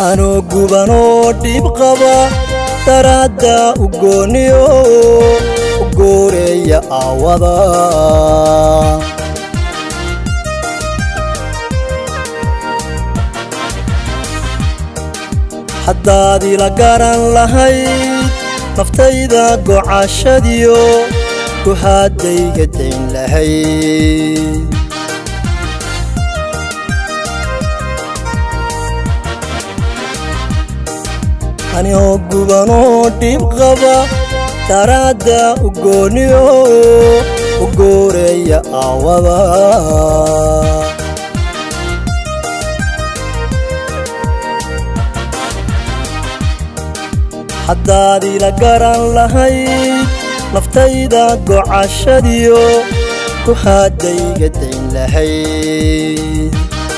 anoo gubanoo dhiib qaba daraadda u gooniyo u gooreeya aawada haddaad ila garan lahayd naftayda gocashadiyo ku haddayga dayn lahayd anigoo gubanoo dhiib qaba daraadda u gooniyo u gooreeya aawada haddaad ila garan lahayd naftayda gocashadiyo ku haddayga dayn lahayd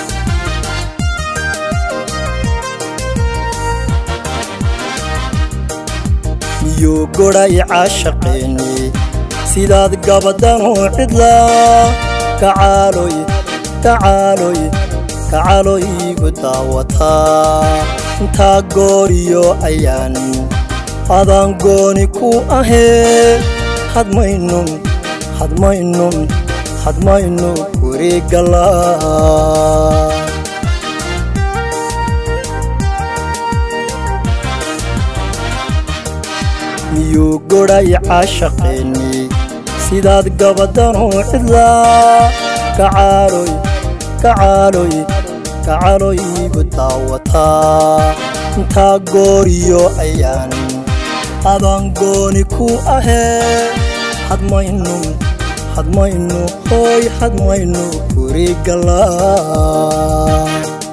miyuu godhay caashaqeenni sidaad gabaddanuu cidlaa kacaaloy kacaaloy kacaaloy igu daawataa intaa gooriyo ayaan adaan gooni ku ahee hadmaynun hadmaynun hadmaynu wareeggallaa miyuu godhay caashaqeenni sidaad gabaddanuu cidlaa kacaaloy kacaaloy kacaaloy igu daawataa intaa gooriyo ayaan adaan gooni ku ahee hadmaynu hadmaynu hooy hadmaynu wareeggallaa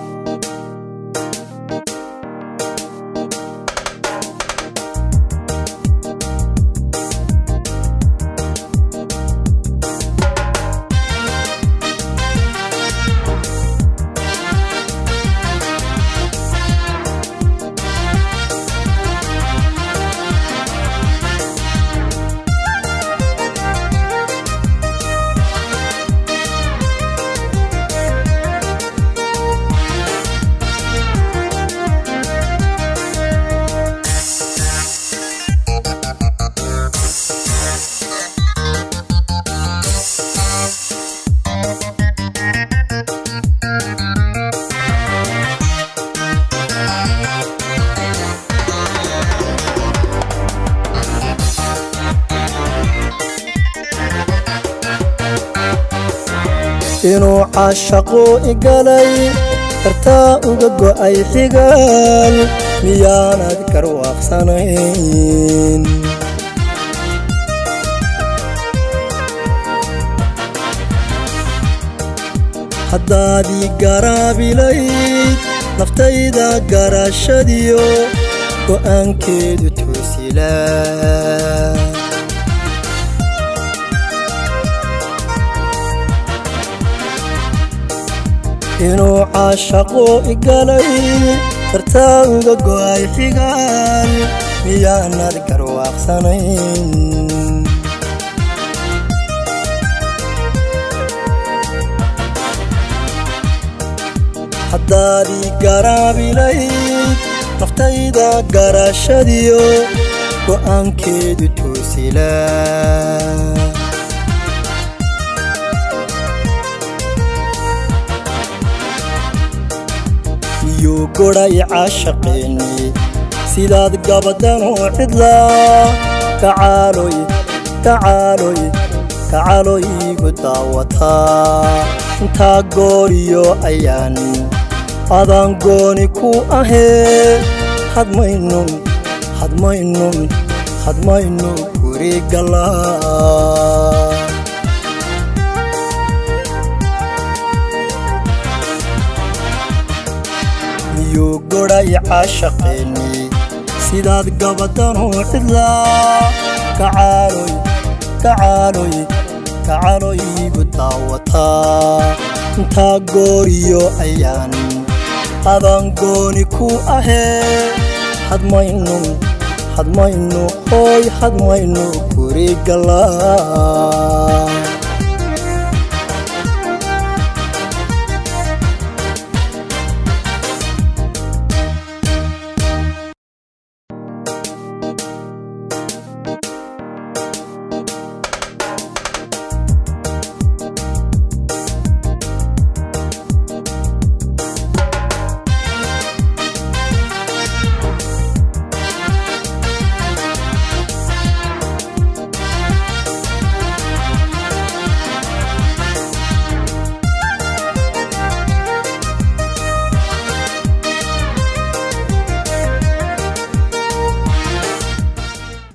inuu caashaqu igalay kartaa uga go'ay xigaal miyaanad garwaaqsanayn haddaadii garaabilayd naftayda garashadiyo go'aankeedu toosila inuu caashaqu igalay kartaa uga go'ay xigaal miyaanad garwaaqsanayn haddaadii garaabilayd naftayda garashadiyo go'aankeedu toosila miyuu godhay caashaqeenni sidaad gabaddanuu cidlaa kacaaloy kacaaloy kacaaloy igu daawataa intaa gooriyo ayaan adaan gooni ku ahee hadmaynun hadmaynun hadmaynu wareeggallaa miyuu godhay caashaqeenni sidaad gabaddanuu cidlaa kacaaloy kacaaloy kacaaloy igu daawataa intaa gooriyo ayaan adaan gooni ku ahee hadmaynun hadmaynu hooy hadmaynu wareeggallaa